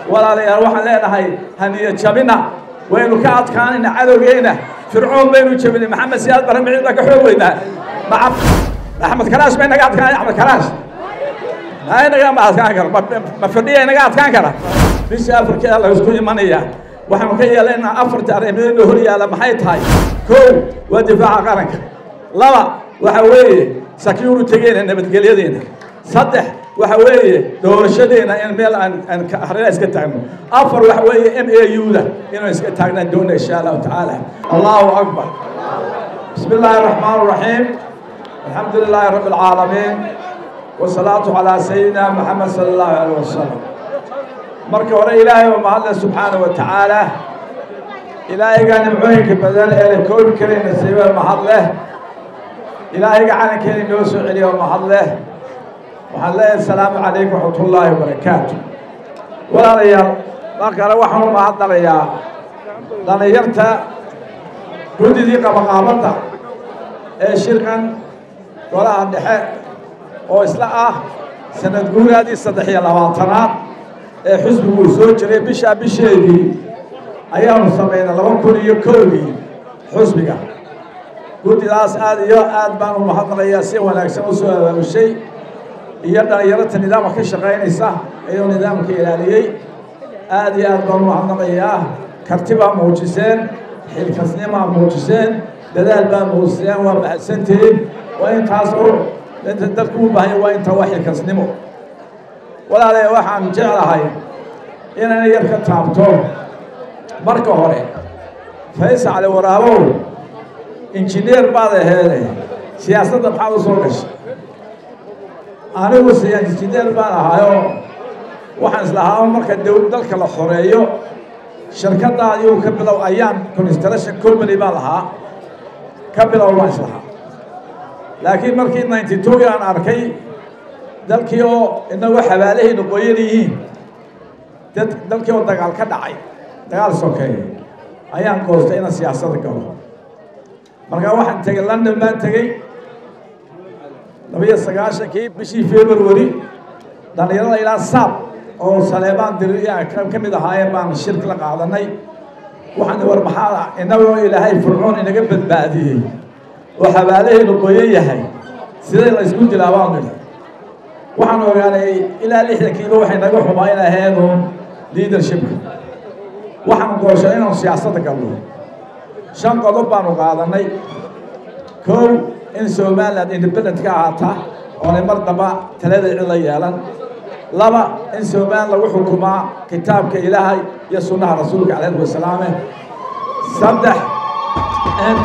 walaalayaal waxaan leenahay haniya jabina waynu ka adkaanayna cadowgeena fircoon baynu jabinay maxamed siyaad barre miciid baa ka xoog weynaa axmed karaash bay naga adkaanay axmed karaash ma naga ma adkaan kara ma fadhiya naga adkaan kara bisha afrikeeda laysku imanaya waxaanu ka yeelaynaa afarta arrimood hor yaalla maxay tahay kow waa difaaca qaranka laba waxa weeye security-geena nabadgelyadeena saddex waxa weeye doorashadeena in meel aan aan harina iska taagno afar waxa weeye m a u-da inaan iska taagnaan doona insha allahu tacaala allahu akbar bismi illaahi araxmaan araxiim alxamdu lilaahi rabbi alcaalamiin wasalaatu calaa sayidina maxamed sala allahu alayh wasalam marka hore ilaahay oo mahadle subxaana wa tacaala ilaahayga nimcooyinka badan ee la koobi karay nasiiba mahad leh ilaahayga calankeena inoo soo celiya oo mahad leh waxaan leeyahay asalaamu calaykum waxmatullaahi wabarakaatu walaalayaal mar kale waxaan u mahadnalayaa dhallinyarta guddidii qabaqaabadda ee shirkan golaha dhexe oo isla ah sanad guuraadii saddex iyo labaatanaad ee xusbiguu soo jiray bishaa bisheedii ayaanu samaynay laba kun iyo kowdii xusbiga guddidaas aad iyo aad baan u mahadnalayaa si wanaagsan u soo abaabushay iyo dhalinyarata nidaamka ka shaqaynaysa ayuu nidaamka ilaaliyey aad iyo aad baan u mahadnaqayaa karti baa muujiseen xilkasnimaa muujiseen dadaal baa muujiseen waa mahadsantihiin waa intaas oo inta dadku u baahanya waa inta waa xilkasnimo walaalay waxaan jeclahay inaan yar ka taabto marka hore faysal cali waraabow injineer baad aheede siyaasadda maxaad u soo gashay anigu injineer baan ahayoo waxaan islahaa marka dow dalka la xoreeyo shirkaddaa iyuu ka bilow ayaan construction company baan lahaa ka bilow baan islahaa laakiin markii ninety two aan arkay dalkii oo inagoo xabaalahaynu qoyan yihiin dad dalkii oo dagaal ka dhacay dagaal sokeeye ayaan goostay inaan siyaasadda galo markaa waxaan tegey london baan tegey labiyo sagaashankii bishii february dhallinyarada ilaa saab oo saleebaan diri ka mid ahaayeen baan shirki la qaadanay waxaan war maxaa inagoo ilaahay fircoon inaga badbaadiyey oo xabaalahaynu qoyan yahay sidee la isku dilaa baan nidhi waxaan ogaanay ilaa lixdankiiba waxay naga xumaa in aheedu leadershipka waxaan gooshay inaanu siyaasadda galno shan qodob baanu qaadanay kow in somaliland independent ka ahaata oonay mar damba talada cida yeelan laba in somaliland lagu xukumaa kitaabka ilaahay iyo sunnaha rasuulka calayhi wasalaame saddex in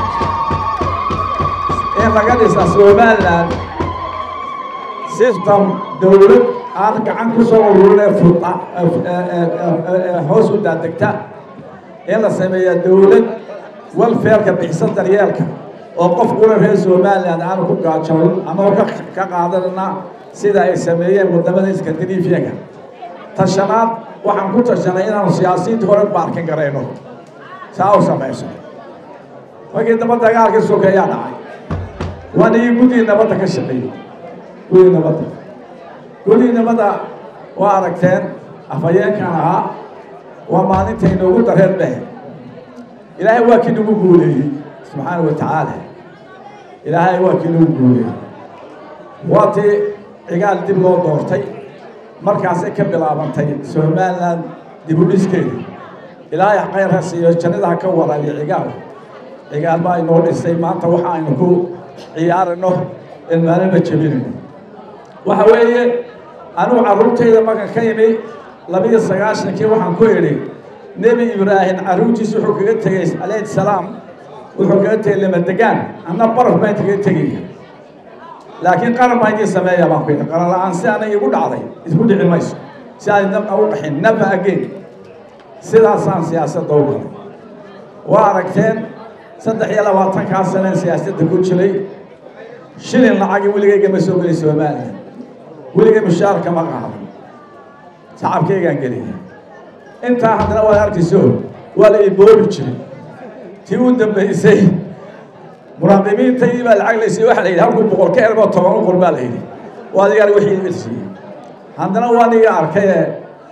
in laga dhisa somaliland system dowlad aan gacan ku soo ururinee furda hoos u daadegta in la sameeya dowlad welfareka bixsan daryeelka oo qof ula reer somaliland aanu ku gaajoon ama ka ka qaadanana sida ay sameeyeen wadamada scandinavianka tashanaad waxaan ku tashanay inaanu siyaasiyiinta hore baarkin garayno saa u samayso markii damba dagaalkii sokeeyaa dhacay waan ii guddii nabadda ka shaqeeyey guddii nabadda guddii nabadda waa aragteen afhayeenkan ahaa waa maalintay noogu dareed beh ilaahay waa kii nagu guuleeyey subxaana wa tacaala ilaahay waa kii nagu guuleeyey waa tii cigaal dib loo doortay markaasay ka bilaabantay somaliland dib u dhiskeeda ilaahay khayrha siiyo jannadaha ka waraabiya cigaal cigaal baa inoo dhisay maanta waxa aynu ku ciyaarino in maalinba jebinayno waxa weeye anugu carruurtayda markan ka imi labiyo sagaashankii waxaan ku idhi nebi ibraahim carruurtiisa wuxuu kaga tegey calayhi salaam wuxuu kaga tegey lamadegaan anna baraf baan kaga tegaya laakiin qaran baa idiin sameeya baan ku yidhi qaran la-aan si aanay igu dhacday isku dhici mayso si aanay nab u qaxin nafa again sidaasaan siyaasadda u galay waa aragteen saddex iyo labaatankaa saneen siyaasadda ku jiray shilin lacagi weligayga ma soo geli somaliland weligay mushaarka ma qaadan shacabkaygaan geliya intaa haddana waad arkayso waa la iboobi jiray tii u dambaysay muraaqibiintaydii baa lacag laysay waxa la yidhi halkuu boqol ka ergoo toban u qor baa la yidhi waa adigaan wixii ilsiiyey haddana waa niga arkay ee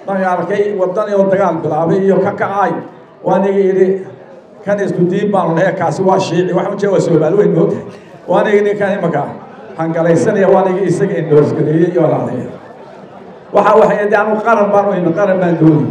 marka arkay wadan oo dagaal bilaabay iyo ka kacay waaniga yidhi kan isku diin baanu nahay kaasi waa shiici waxaan u jeeda waa soomaali weyn moogtahay waaniga yidhi kan imaka hangalaysanaya waaniga isaga indoosgareeyey iyo walaalayaa waxa waxay de anu qaran baan u imi qaran baan doonay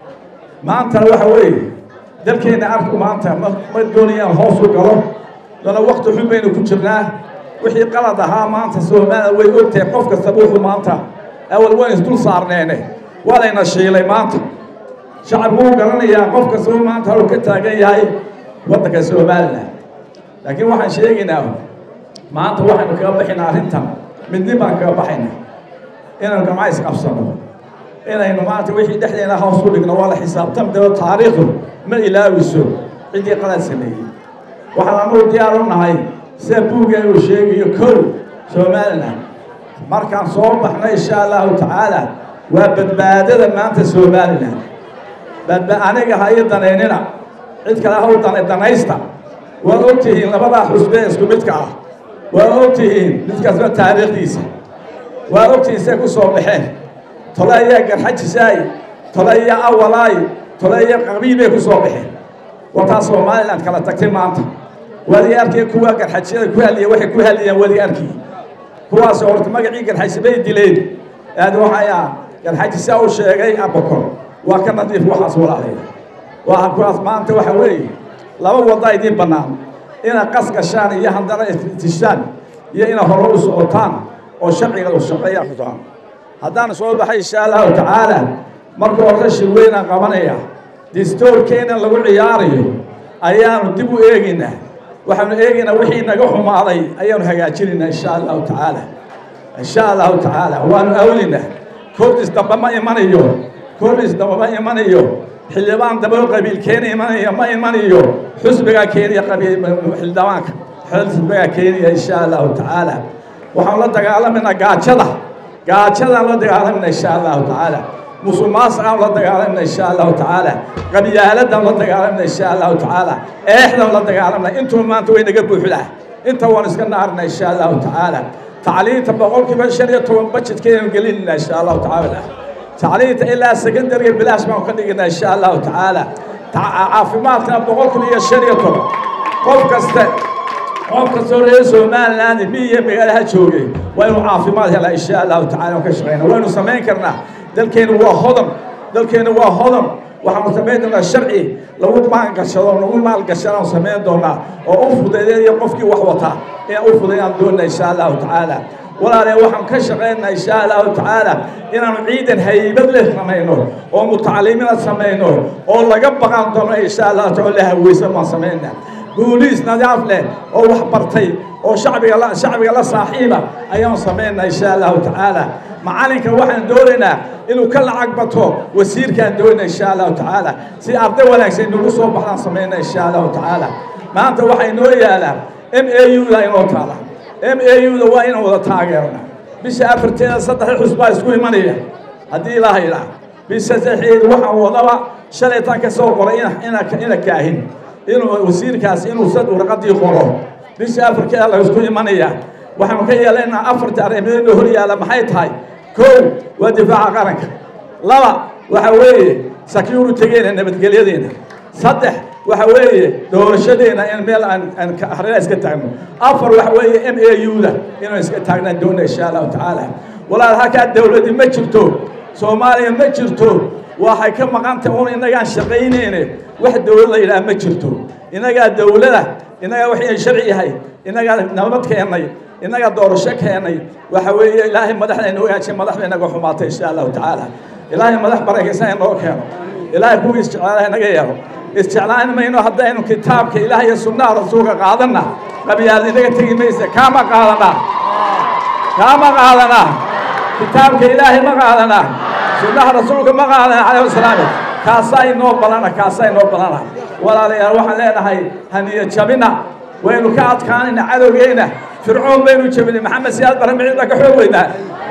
maantana waxa weeye dalkeenna arku maanta ma ma doonayaan hoos u galo lana wakti xun baynu ku jirnaa wixii qalad ahaa maanta soomaaliya way ogtahay qof kastaba wuxuu maanta awal waan isdul saarneene waa layna shiilay maanta shacabku wuu garanayaa qof kastaba maanta haluu ka taagan yahay waddanka somalilan laakiin waxaan sheegaynaa maanta waxaynu kaga baxaynaa arrintan midnin baan kaga baxaynaa inaynu gamca isqabsano inaynu maanta wixii dhexdeena hoos u dhigno waa la xisaabtami daba taariikhdu ma ilaawiso ciddii qalad sameeyey waxaan anugu diyaar u nahay sida buugga uu sheegayo kow somalilan markaan soo baxno insha allahu tacaala waa badbaadada maanta somalilan badba aniga ha ii danaynina cid kale ha u dana danaysta waa og tihiin labadaa xusbe isku midka ah waa og tihiin mid kastaba taariikhdiisa waa og tihiin say ku soo baxeen tole ayaa garxajisaay tole ayaa awalaay tole ayaa qabiibay ku soo baxeen wataa somalilan kala tagtay maanta waadi arkay kuwa garxajyada ku hadliya waxay ku hadliyaan waadi arkii kuwaas horta magacii garxaji bay dileen aad waxaya garxaji saa u sheegay abakor waa ka nadiif waxaas walaalaya waa kuwaas maanta waxa weeye laba wada idiin bannaan inaad qas gashaan iyo haddana istishaan iyo inaad hore u socotaan oo sharciga u shaqeeya xutaan haddaan soo baxay insha allahu tacaala marka hore shirweynaan qabanaya distoorkeena lagu ciyaarayo ayaanu dib u eegaynaa waxaanu eegaynaa wixii naga xumaaday ayaanu hagaajinaynaa insha allahu tacaala insha allahu tacaala waanu awlinaa kordis dambe ma imanayo kordis dambe ma imanayo xildhibaan dambe qabiil keena imanaya ma imanayo xusbigaa keenaya qabiil xildhibaanka xusbigaa keenaya insha allahu tacaala waxaan la dagaalamayna gaajada gaajadaan la dagaalamayna insha allahu tacaala musuqmaasuqaan la dagaalamna insha allahu tacaala qabyaaladaan la dagaalamna insha allahu tacaala eexdan la dagaalamna intuu maanta way naga buuxdaa inta waan iska naarna insha allahu tacaala tacliinta boqolkiiba shan iyo toban bajetkeenu gelinayna insha allahu tacaala tacliinta ilaa secondariga bilaash baan ka dhiginaa insha allahu tacaala caafimaadkana boqolkiiba iyo shan iyo toban qof kaste qof kastoo reer somaliland miyiga magaalaha joogay waa inuu caafimaad helaa insha allahu tacala ka shaqeyna waynu samayn karnaa dalkeenu waa hodan dalkeenu waa hodan waxaanu samayn doonaa sharci lagu maangashado lagu maalgashadaan samayn doonaa oo u fudeedeeyo qofkii wax wataa inaan u fudeeyaan doonaa insha allahu tacaala walaale waxaan ka shaqaynaa insha allahu tacaala inaanu ciidan haybad leh samayno oo mutacalimiina samayno oo laga baqan doono insha allahu taala la haweysan baan samaynaa booliis nadaaf leh oo wax bartay oo shacbiga la shacbiga la saaxiiba ayaan samaynaa insha allahu tacaala macalinka waxaan doonaynaa inuu ka lacag bato wasiirkaan doonayna insha allahu tacaala si arday wanaagsan nagu soo baxdaan samaynaa insha allahu tacaala maanta waxay noo yaalaa m a u da inoo taala m a u da waa inaan wada taageerna bisha afarteeda saddex xusbaa isku imanaya haddii ilaaha idhaa bisha saxeed waxaan wadaba shalaytaan ka soo qoray ina ina kaahin inuu wasiirkaas inuu sad warqadii qoro bisha afarkeeda la isku imanaya waxaanu ka yeelaynaa afarta arrimoodna hor yaalla maxay tahay kow waa difaaca qaranka laba waxa weeye security-geena nabadgelyadeena saddex waxa weeye doorashadeena in meel aan aan harina iska taagno afar waxa weeye m a u da inaan iska taagnaan doona insha allahu tacaala walaal halkaa dawladdi ma jirto soomaaliya ma jirto waxay ka maqantay un innagaan shaqaynayne wax dawlad la yidhaha ma jirto innagaa dawlada innagaa waxay sharci yahay innagaa nabad keennay innagaa doorasho keennay waxa weeye ilaahay madaxda inoo hagaajiyay madaxda inaga xumaatay insha allahu tacaala ilaahay madax barakaysan inoo keeno ilaahay kuwii isjeclaalaha inaga yeelo isjeclaan mayno haddaynu kitaabka ilaah iyo sunnaha rasuulka qaadanna qabyaal inaga tegi maysa kaama qaadanaa kaama qaadanaa kitaabka ilaahay ma qaadanaa sunnaha rasuulka ma qaadana calayhi wasalaam kaasaa inoo balana kaasaa inoo balana walaalayaal waxaan leenahay haniya jabina waynu ka adkaanayna cadowgeyna fircoon baynu jabinay maxamed siyaad bare miciid baa ka xoog weynaa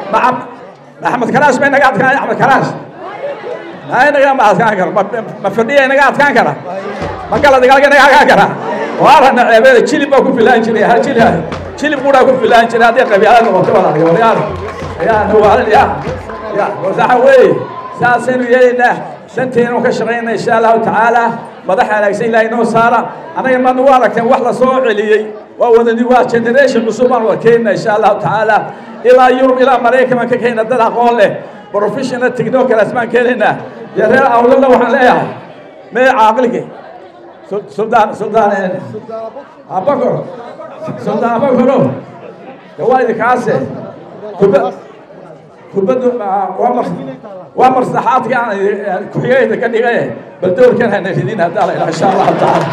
axmed karaash bay naga adkaanay axmed karaash naga ma adkaan karo ma fadhiya inaga adkaan kara ma gala dagaalka inaga adkaan kara waarana ceebeeda jilib baa ku filaan jiray ha jilib jilib qudaa ku filaan jiray hadday qabyaalad noqoto walaalayaal waryaal yaa nawaalin yaa ya waxa weeye saasaynu yeelaynaa danteenu ka shaqaynaa insha allahu tacaala madax wanaagsan ilaahay noo saara annaga maad ugu aragteen wax la soo celiyey waa wadani waa generation cusub aan warkeenna insha allahu tacaala ilaa yurub ilaa maraykan baan ka keenna dad aqoon leh professional technocrats baan keenaynaa dee reer awlada waxaan leeyahay mee caaqilki suldaan suldaan abakor suldaan abakoro de waa idinkaase kubad kubaddu waa mar waa marsaxaadka aan ku-xigayda ka dhigay bal doorkan hana ridin haddaa la ilaha insha allahu tacaala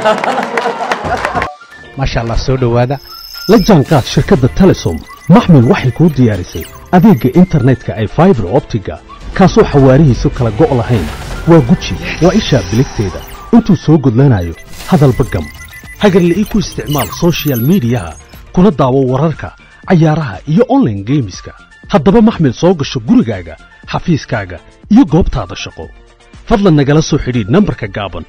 maasha allah soo dhowaada la jaanqaad shirkadda telesom maxmil waxay kuu diyaarisay adeegga internetka ay faibar optiga kaasoo xawaarihiisu kala go' lahayn waa guji waa ishaa biligteeda intuu soo gudlanayo hadalba gam hagarla'ii ku isticmaal sochial midiyaha kuna daawo wararka cayaaraha iyo onlaine geemiska haddaba maxmil soo gasho gurigaaga xafiiskaaga iyo goobtaada shaqo fadlan nagala soo xidhiidh nambarka gaaban